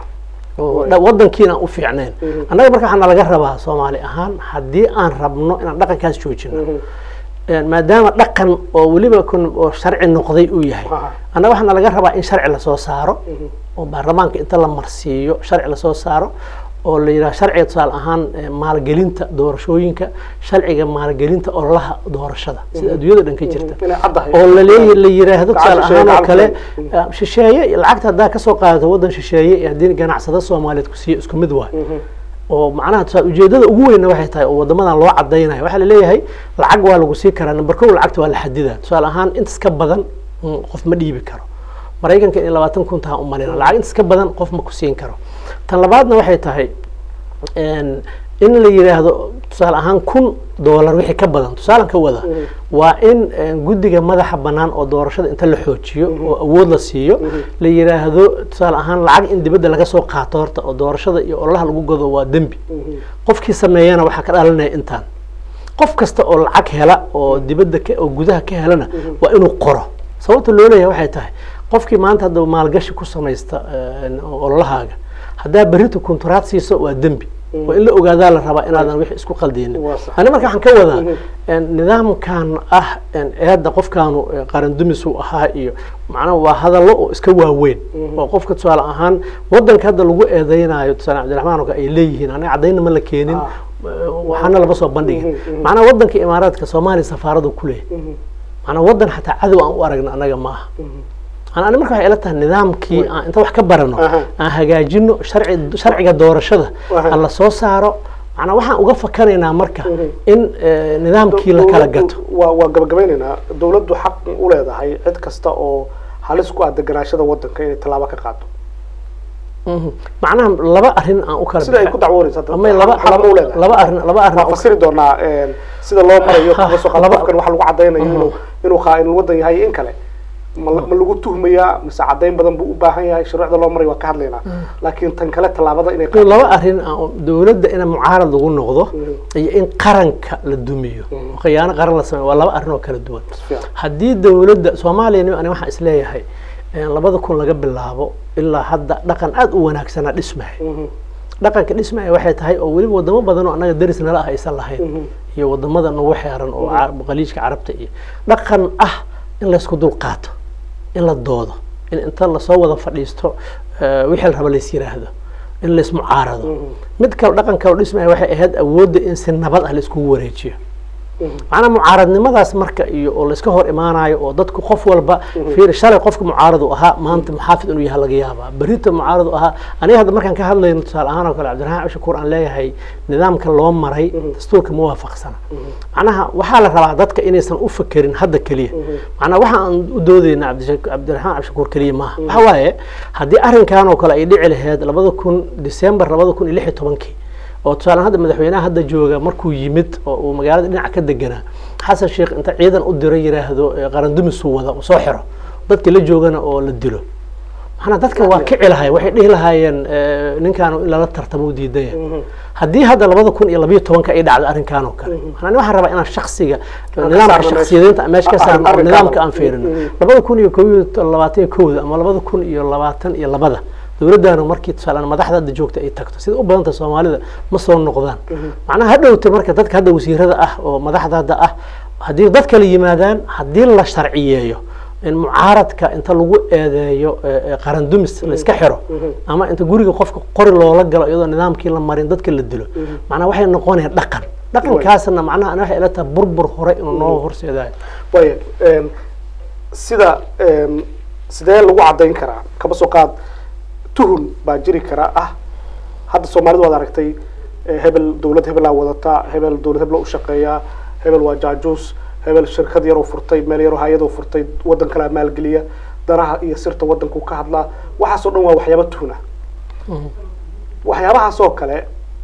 wadankiina aan u fiicnayn annaga marka waxaana laga rabaa soomaali ahaan haddii aan rabno inaan dhaqankaas joojino maadaama dhaqan oo weliba oo sharci noqday uu yahay annaga waxaana laga rabaa in sharci lasoo saaro oo baarlamaanka inta la marsiiyo sharci lasoo saaro oo la yidhaha sharciga tusaale ahaan maalgelinta doorashooyinka sharciga maalgelinta ololaha doorashada sida adduunyada dhan ka jirta inay caddahay oo laleeya la yiraahdo tusaale shisheeye ahaan oo kale gacanta. shisheeye lacagta haddaa kasoo qaadato waddan shisheeye iyo haddii ganacsada soomaaliyeed ku siiyo isku mid waay oo macnaha tusaale ujeedada ugu weynna waxay tahay oo wadamadan loo cadaynayo waxaa laleeyahay lacag waa lagu sii karaa number kow lacagta waa la xadidaa tusaale ahaan intas ka badan mm, qof ma dhiibi karo maraykanka in labaatan kun taha umalina lacag intas ka badan qof ma ku siin karo tan labaadna waxay tahay een, in la yidhaahdo tusaale ahaan kun doolar wixii ka badan tusaalan ka wada waa in een, guddiga madaxa bannaan oo doorashada inta la xoojiyo oo awood la siiyo la yidhaahdo tusaale ahaan lacag in dibadda laga soo qaato horta oo doorashada iyo ololaha lagu gado waa dembi qofkii sameeyana waxaa ka dhalanaya intaan qof kasta oo lacag hela oo dibadda ka oo gudaha ka helana waa inuu qoro sababta loo leeyahay waxay tahay qofkii maanta hadda maalgashi ku samaysta een, ololahaaga haddaa berrito kuntaraad siiso waa dembi waa in la ogaadaa la rabaa inaadan wix isku qaldinin Waa sax. ani marka waxaan ka wadaa een, nidaamkan ah een, eedda qofkaanu ee, qaran dumis uu ahaa iyo macnaha waa hadallo oo iska waaweyn oo qofka tusaale ahaan wadanka hadda lagu eedeynayo tusaale cabdiraxmaan oo kale ay leeyihiin aniga caddaynna ma la keenin Ah. waxaana lama soo bandhigin macnaha wadanka imaaraadka soomaaliya safaaradu ku leeyahay macnaha wadan xataa cadow aan u aragna anaga maaha Aan- ani marka waxay ila tahay nidaamkii aan inta wax ka barano Aha. aan hagaajino sharci sharciga doorashada Aha. aan la soo saaro macnaa waxaan uga fakanaynaa marka in eh, nidaamkii la kala gato waa waa gabagabeynaynaa dawladdu xaq u leedahay cid kasta oo halis ku ah deganaashada wadanka inay tallaabo ka qaado Mhm. macnaha laba arrin aan u kala sida ay bixi- ku dacwoonaysa hadda, ama laba xaq ma u leedahay laba arrin laba arrin waa aan u- fasiri doonaa een, sida loo marayo Ha, kaga soo qaad laba- qofkan waxa lagu cadaynayo inuu inuu khaain wadan yahay iyo in kale ma la- ma lagu tuhmayaa mise cadayn badan buu u baahan yahay shuruucda loo marayo waa ka hadlaynaa laakiin tan kale tallaabada inay qaado laba arrin aan u- dawladda in mucaarad lagu noqdo iyo in qaranka la dumiyo oo khiyaano qaran la sameeyo waa laba arrin oo kala duwan fiican. haddii dawladda soomaaliya nin- ani waxaan isleeyahay een, labada kun laga bilaabo ilaa hadda dhaqan aada u wanaagsanaa dhismahay Mhm. dhaqanka dhismaya waxay tahay oo weliba wadamo badan oo annaga deris nala ah aysan lahayn iyo wadamada nagu xeeran oo ca- khaliijka carabta iyo dhaqan ah in laysku dul qaato in la doodo in inta lasoo wada fadhiisto eh, wixii la raba lays yiraahdo in laysmucaarado mid kale dhaqan kale oo dhismaya waxay ahayd awoodda in si nabad ah laiskugu wareejiyo macnaa mucaaradnimadaas marka iyo oo layska hor imaanayo oo dadku qof walba fiir shalay qofka mucaarad uu ahaa maanta muxaafid inuu yahay laga yaabaa berita mucaarad uu ahaa aniga hadda markaan ka hadlayno tusaale ahaan oo kale cabdiraxmaan cabshakuur aan leeyahay nidaamka loo maray dastuurka ma waafaqsana macnaha waxaa la rabaa dadka inaysan u fakerin hadda keliya macnaha waxa aan u doodeyna cabdisha- cabdiraxmaan cabshakuur keliya maaha waxa waaye haddii arrinkan oo kale ay dhici lahayd labada kun december labada kun iyo lix iyo tobankii oo tusaale hadda madaxweynaha hadda jooga markuu yimid oo uu magaalada dhinaca ka deganaa xasan sheekh inta ciidan u diro yiraahdo eh, qaran dumisuu wada uu soo xiro dadka la joogana oo la dilo maxana dadka waa kici lahay waxay dhihi lahaayeen eh, ninkaan in lala tartamo u diidaya haddii hadda labada kun iyo labayo tobanka ay dhacdo arrinkan oo kale maxaa waxaan rabaa inaan shaksiga ka nidaamka saarno meesha. shaksiyadeynta meesha ka Ah, saarno oo arrinkan. nidaamka aan Mhm. fiirino labada kun iyo kow iyo labaatan iyo kowda ama labada kun iyo labaatan iyo labada dowladdaanu markii tusaale madaxda hadda joogta ay tagto sida u badanta soomaalida ma soo noqdaan macnaha ha dhowta marka dadka hadda wasiirada ah oo madaxda hadda ah haddii dad kale yimaadaan haddii la sharciyeeyo in mucaaradka inta lagu eedeeyo eh, eh, qaran dumis la iska xiro ama inta guriga qofka qori loola galo iyadoo nidaamkii la marin dadka la dilo macnaha waxay noqonayaan dhaqan dhaqankaasna macnaha ana waxay ila tahay burbur hore inuu noo horseedayo waaya een, sida een, sidee lagu cadayn karaa kaba soo qaad tuhun baa jiri kara ah hadda soomaalidu waad aragtay eh, hebel dawlad hebelaa wadataa hebel dawlad hebela u shaqeeyaa hebel waa jaajuus hebel shirkad yaroo furtay meel yaroo hay-adoo furtay waddan kalea maalgeliya danaha iyo sirta waddanku ka hadlaa waxaasoo dhan waa waxyaaba tuhun ah waxyaabahaasoo kale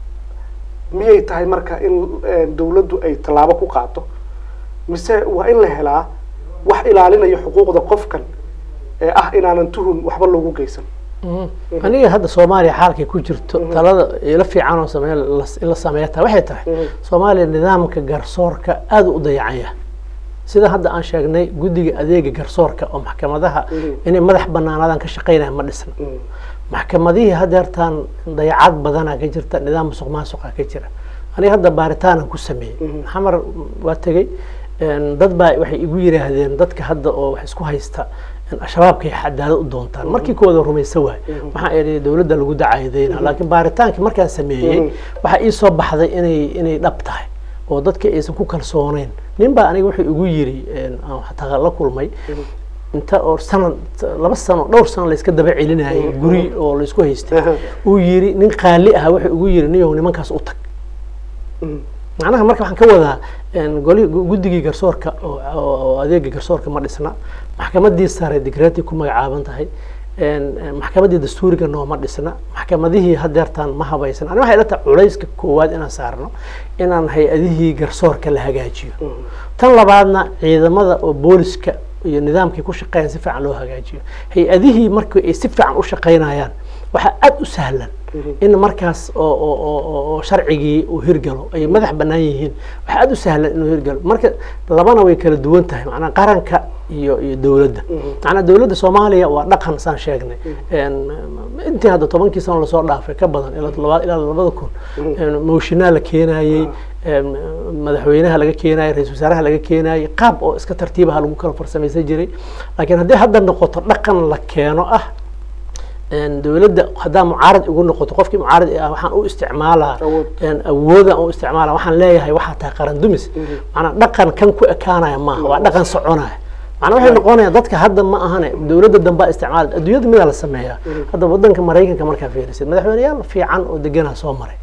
miyay tahay marka in eh, dawladdu ay tallaabo ku qaato mise waa in la helaa wax ilaalinaya xuquuqda qofkan ee ah inaanan tuhun waxba loogu geysan aniga hadda soomaaliya xaalkay ku jirto talada ila fiican oo samee in la sameeya taa waxay tahay soomaaliya nidaamka garsoorka aada u dayacanya sida hadda aan sheegnay guddiga adeega garsoorka oo maxkamadaha inay madax banaanaadaan ka shaqeynaya ma dhisna maxkamadihii hadeertaan dayacad badanaa ka jirta nidaam musuq maasuqa ka jira aniga hadda baaritaanaan ku sameeyey xamar waa tegey een, dad baa waxay igu yiraahdeen dadka hadda oo wax isku haysta shabaabkay cadaalad u doontaan markii kooda rumaysa waay waxaan idhi dowladda lagu dacaydayna laakiin baaritaankii markaan sameeyey waxaa ii soo baxday inay inay dhab tahay oo dadka aysan ku kalsooneyn nin baa aniga wuxuu igu yiri aan xataa la kulmay inta oo sanad laba sano dhowr sano layska daba celinayay guri oo laysku haystay uu yiri nin qaali ah wuxuu igu yiri niyow nimankaas u tag macnaha marka waxaan ka wadaa goli guddigii garsoorka oo adeega garsoorka ma dhisna maxkamadii sare digreetii ku magacaaban tahay maxkamadii dastuuriga nooma dhisna maxkamadihii hadeertaan ma habaysan ani waxay ila tahay culayska koowaad inaan saarno inaan hay-adihii garsoorka la hagaajiyo tan labaadna ciidamada oo booliska iyo nidaamkii ku shaqeeyaan si fiican loo hagaajiyo hay-adihii markii ay si fiican u shaqeynayaan waxaa aada u sahlan in markaas oo sharcigii uu hirgalo ay madax banaan yihiin waxaa aada u sahlan inuu hirgalo marka labana way kala duwan tahay macnaa qaranka iyo iyo dowladda macnaa dowladda soomaaliya waa dhaqan saan sheegnay intii hadda tobankii sano lasoo dhaafay ka badan ilaa ilaa labada kun mooshinaa la keenayey madaxweynaha laga keenayay ra-isul wasaaraha laga keenayay qaab oo iska tartiibaha lagu kala farsamaysan jiray laakiin haddii hadda noqoto dhaqan la keeno ah dowladda haddaa mucaarad igu noqoto qofkii mucaarad ah waxaan u isticmaalaa awoodaan u isticmaala waxaan leeyahay waxaa tahay qaran dumis maanaa dhaqan kan ku ekaanaya maaha waa dhaqan soconaya macnaa waxay noqonayaan dadka hadda ma ahane dowladda dambaa isticmaala adduunyada midaa la sameeyaa hadda wadanka maraykanka markaa fiirisid madaxweyneyaal fiican oo deganaa soo maray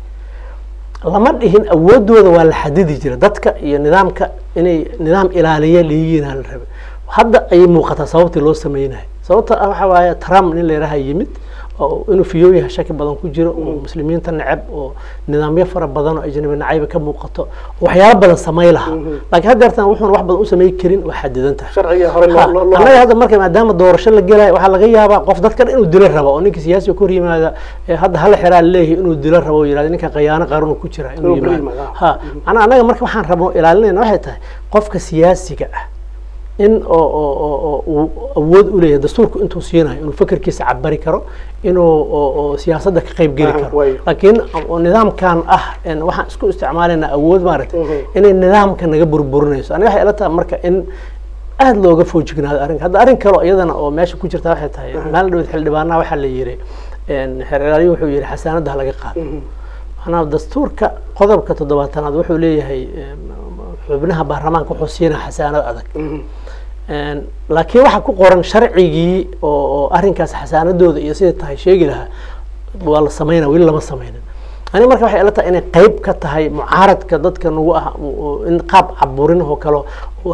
lama dhihin awoodooda waa la xadidi jira dadka iyo nidaamka inay nidaam ilaaliya liyiina la rabe hadda ayay muuqataa sababtii loo sameynayo sababta ah waxa waaye trump nin layidhaha yimid oo inuu fiyooyaha shaki badan ku jiro oo muslimiinta neceb oo nidaamyo fara badan oo ajnabi nacayba ka muuqato waxyaalo badan samay lahaa laakiin haddeertan wuxuuna wax badan u samay karin waa xadidan tahay annaga hadda marka maadaama doorasho la gelaya waxaa laga yaabaa qof dadkan inuu dilo rabo oo ninka siyaasiga kor yimaada hadda hala xiraa leeyahay inuu dilo rabo yirahdo ninka qayaano qaran ku jira inuu yimaado ha macnaa annaga marka waxaan rabno ilaalinayna waxay tahay qofka siyaasiga ah in oo uu awood u leeyahay dastuurku intuu siinayo inuu fekerkiisa cabari karo inuu siyaasadda ka qayb geli karo laakiin nidaamkan ah waxaan isku isticmaalaynaa awood maaragtay inay nidaamka naga burburinayso aniga waxay ila tahay marka in aada looga foojignaado arrinka hadda arrin kaleo iyadana oo meesha ku jirta waxay tahay maalin dhawed xildhibaanaha waxaa la yiri xeer ilaaliyo wuxuu yihi xasaanadda laga qaado macnaha dastuurka qodobka toddobaatanaad wuxuu leeyahay xubnaha baarlamaanka wuxuu siinaa xasaanad adag laakiin waxaa ku qoran sharcigii oo arrinkaas xasaanadooda iyo sida tahay sheegi lahaa waa la sameynaa weli lama sameynin ani marka waxay ila tahay inay qayb ka tahay mucaaradka dadka nagu ah in qaab caburin oo kale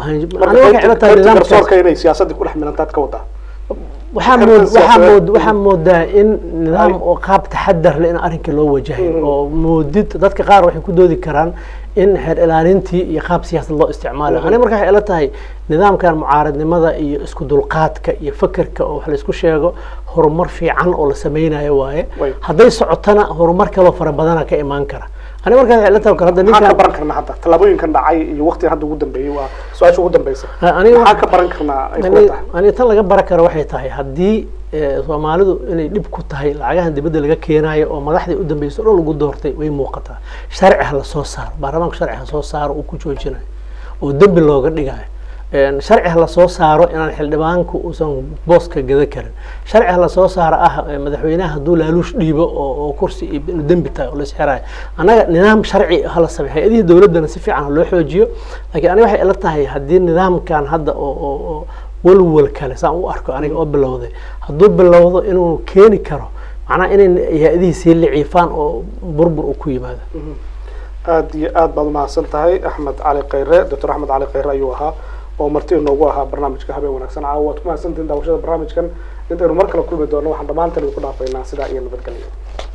inay siyaasadii ku dhex milantaad ka wadaa waxaa mood waxaa mood waxaa moodaa in nidaam oo qaab taxadar leh in arrinka loo wajahay oo moodid dadka qaar waxay ku doodi karaan in xeer ilaalintii iyo qaab siyaasad loo isticmaalayo ani marka waxay ila tahay nidaamkan mucaaradnimada iyo isku dulqaadka iyo fekerka oo wax laysku sheego horumar fiican oo la sameynayo waaye hadday socotana horumar kaloo fara badana ka imaan kara ani markaa waxay ila tahay hadda maxaan ka baran karnaa hadda tallaabooyinkan dhacay iyo waqtigan hadda ugu dambeeyey waa su-aasha ugu dambeysa maxaan ka baran karnaa ay kula tahay ani tan laga baran karo waxay tahay haddii soomaalidu inay dhib ku tahay lacagahan dibadda laga keenaayo oo madaxdii u dambeysa o dhan lagu doortay way muuqataa sharci ha lasoo saaro baarlamaanku sharci ha soo saaro uu ku joojinayo oo dembi looga dhigayo sharci ha lasoo saaro inaan xildhibaanku uusan booska gada karin sharci ha lasoo saaro ah madaxweynaha hadduu laaluush dhiibo oo kursi inuu dembi tahay oo laisxirayo annaga nidaam sharci hala samey hay-adihii dowladdana si fiican loo xoojiyo laakiin aniga waxay ila tahay haddii nidaamkan hadda oo walwal kale saan u arko aniga oo bilowday hadduu bilowdo inuu keeni karo macnaha inay hay-adihii sii liciifaan oo burbur uu ku yimaado aada iyo aad baad umahadsan tahay axmed cali khayre doctor axmed cali khayre ayuu ahaa oo marti inoogu ahaa barnaamijka habeen wanaagsan caawa waad ku mahadsantihin daawashada barnaamijkan intaynu mar kale kulmi doono waxaan dhammaantan idinku dhaafaynaa sidaa iyo nabadgelyo